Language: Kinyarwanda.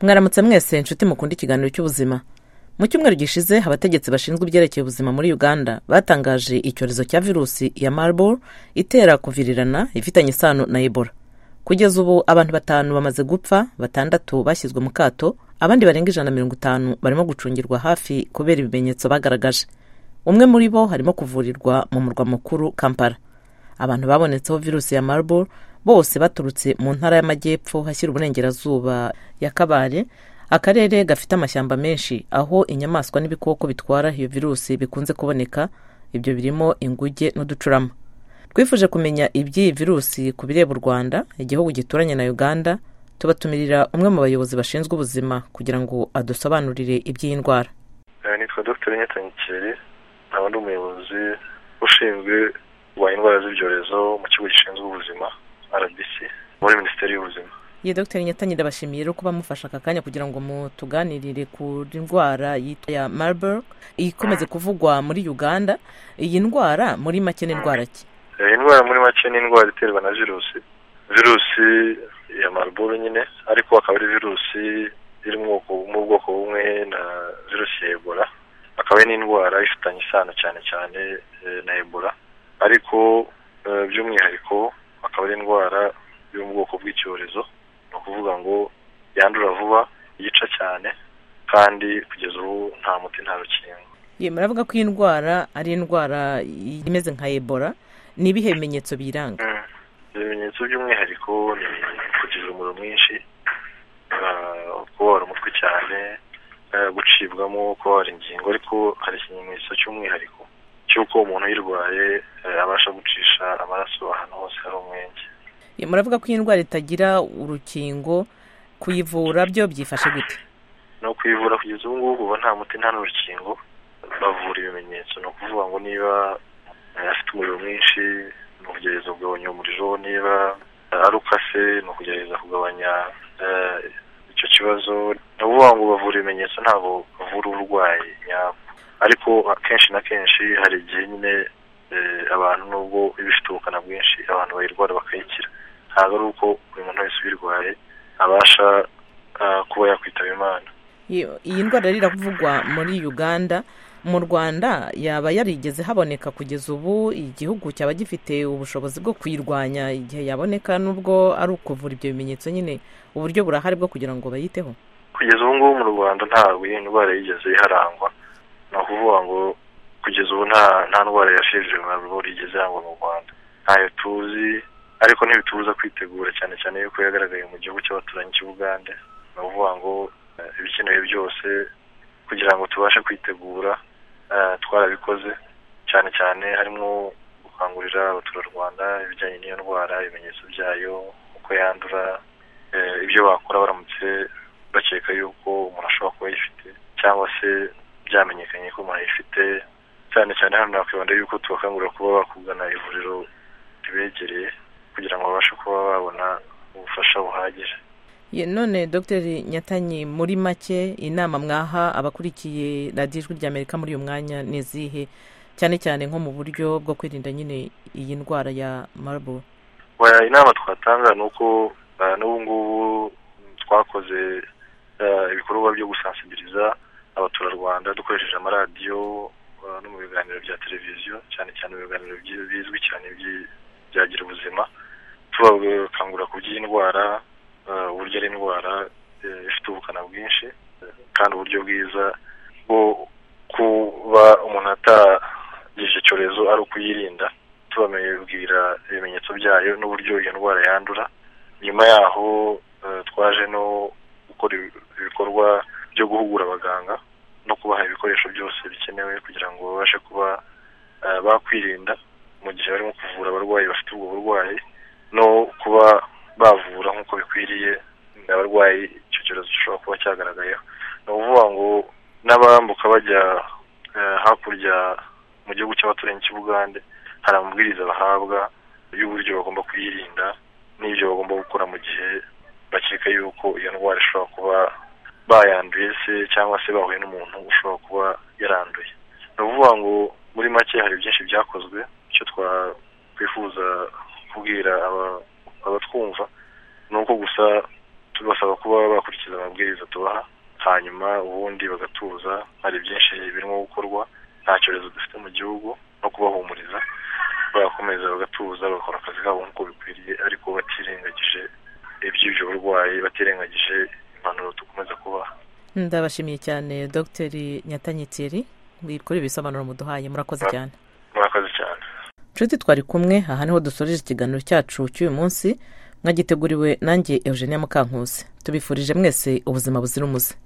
mwaramutse mwese inshuti mukunda ikiganiro cy'ubuzima mu cyumweru gishize abategetsi bashinzwe ibyerekeye ubuzima muri uganda batangaje icyorezo cya virusi ya marburg itera kuvirirana ifitanye isano na ebola kugeza ubu abantu batanu bamaze gupfa batandatu bashyizwe mu kato abandi barenga ijana na mirongo itanu barimo gucungirwa hafi kubera ibimenyetso bagaragaje umwe muri bo harimo kuvurirwa mu murwa mukuru kampala abantu babonetseho virusi ya marburg bose baturutse mu ntara y'amajyepfo hashyira uburengerazuba ya kabare akarere gafite amashyamba menshi aho inyamaswa n'ibikoko bitwara iyo virusi bikunze kuboneka ibyo birimo inguge n'uducurama twifuje kumenya iby'iyi virusi ku bireba u rwanda igihugu gituranye na uganda tubatumirira umwe mu bayobozi bashinzwe ubuzima kugira ngo adusobanurire iby'iyi ndwara Eh, nitwa dr nyakeri nkaba ndi umuyobozi ushinzwe kurwanya indwara z'ibyorezo mu kigo gishinzwe ubuzima rbc muri minisiteri y'ubuzima ye dr nyatanyi ndabashimiye rero kuba mufashe aka kanya kugira ngo mutuganirire ku ndwara yitwa ya marburg ikomeze kuvugwa muri uganda iyi ndwara muri make n'indwara ki Eh, indwara muri make ni indwara iterwa na virusi virusi ya marburg nyine ariko akaba ari virusi iri mu bwoko mu bwoko bumwe na virusi ya ebola akaba ari n'indwara ifitanye isano cyane cyane eh, na ebola ariko eh, by'umwihariko akaba ari indwara yo mu bwoko bw'icyorezo ni ukuvuga ngo yandura vuba yica cyane kandi kugeza ubu nta muti nta rukingo ye muravuga ko iyi ndwara ari indwara imeze nka ebola ni ibihe bimenyetso biyiranga ibimenyetso by'umwihariko ni kugira umuriro mwinshi ah, kubabara umutwe cyane ah, gucibwamo kubabara ingingo ariko hari ikimenyetso cy'umwihariko cy'uko umuntu uyirwaye eh, abasha gucisha amaraso ahantu hose hari umwenge ye muravuga ko iyi ndwara itagira urukingo kuyivura byo byifashe gute no kuyivura kugeza ubu ngubu uba nta muti nta n'urukingo bavura ibimenyetso ni ukuvuga ngo niba eh, afite umuriro mwinshi ni ukugerageza kugabanya umuriro niba eh, ari ukase ni ukugerageza kugabanya eh, icyo kibazo ni ukuvuga ngo bavura ibimenyetso ntabwo bavura uburwayi nyabwo ariko akenshi na kenshi hari igihe nyine eh, abantu nubwo iba ifite ubukana bwinshi abantu bayirwara bakayikira ntabwo ari uko buri muntu wese uyirwaye abasha ah, kuba yakwitaba imana Iyo- iyi ndwara rero iravugwa muri uganda mu rwanda yaba yarigeze haboneka kugeza ubu igihugu cyaba gifite ubushobozi bwo kuyirwanya igihe yaboneka nubwo ari ukuvura ibyo bimenyetso nyine uburyo burahari bwo kugira ngo bayiteho kugeza ubu ngubu mu rwanda ntabwo iyi ndwara yigeze iharangwa ni ukuvuga ngo kugeza ubu nta nta ndwara ya fevere mariburu yigeze irangwa mu rwanda ntayo tuzi ariko ntibitubuza kwitegura cyane cyane yuko yagaragaye mu gihugu cy'abaturanyi cy'u Bugande ni ukuvuga ngo eh, ibikenewe byose kugira ngo tubashe kwitegura eh, twarabikoze cyane cyane harimo gukangurira abaturarwanda ibijyanye n'iyo ndwara ibimenyetso byayo uko yandura eh, ibyo bakora baramutse bakeka yuko umuntu ashobora kuba ayifite cyangwa se byamenyekanye ko umuntu ayifite cyane cyane hano nakwibanda yuko tubakangurira kuba bakugana ivuriro ribegereye kugira ngo babashe kuba babona ubufasha buhagije Ye, none dr nyatanyi muri make inama mwaha abakurikiye radiyo ijwi ry'amerika muri uyu mwanya ni izihe cyane cyane nko mu buryo bwo kwirinda nyine iyi ndwara ya marburg Oya, inama twatanga ni uko ah, n'ubu ngubu twakoze ah, ibikorwa byo gusansibiliza abaturarwanda dukoresheje amaradiyo ah, no mu biganiro bya televiziyo cyane cyane mu biganiro byi- bizwi cyane byi- bya gira ubuzima tubakangurira ku by'iyi ndwara ah, uburyo ari indwara eh, ifite ubukana bwinshi eh, kandi uburyo bwiza bwo kuba umuntu atagize icyo cyorezo ari ukuyirinda tubabwira ibimenyetso byayo n'uburyo iyo ndwara yandura nyuma yaho eh, twaje no gukora ibi- ibikorwa byo guhugura abaganga no kubaha ibikoresho byose bikenewe kugira ngo babashe kuba eh, bakwirinda mu gihe barimo kuvura abarwayi bafite ubwo burwayi no kuba bavura nk'uko bikwiriye abarwayi icyo cyorezo gishobora kuba cyagaragayeho ni ukuvuga ngo n'abambuka bajya eh, hakurya mu gihugu cy'abaturanyi cy'u Bugande hari amabwiriza bahabwa y'uburyo bagomba kwirinda n'ibyo bagomba gukora mu gihe bakeka yuko iyo ndwara ishobora kuba bayanduye se cyangwa se bahuye n'umuntu ushobora kuba yaranduye ni ukuvuga ngo muri make hari byinshi byakozwe icyo twakwifuza kubwira aba- abatwumva ni uko gusa tubasaba kuba bakurikiza amabwiriza tubaha hanyuma ubundi bagatuza hari byinshi birimo gukorwa nta cyorezo dufite mu gihugu no kubahumuriza bagakomeza bagatuza bagakora akazi kabo nk'uko bikwiriye ariko batirengagije iby'ibyo burwayi batirengagije impanuro dukomeza kubaha ndabashimiye cyane dogiteri nyatanyitiri kuri ibisobanuro muduhaye murakoze cyane murakoze cyane nshuti twari kumwe aha niho dusoreje ikiganiro cyacu cy'uyu munsi mwagiteguriwe nanjye eugenia mukankusi tubifurije mwese ubuzima buzira umuze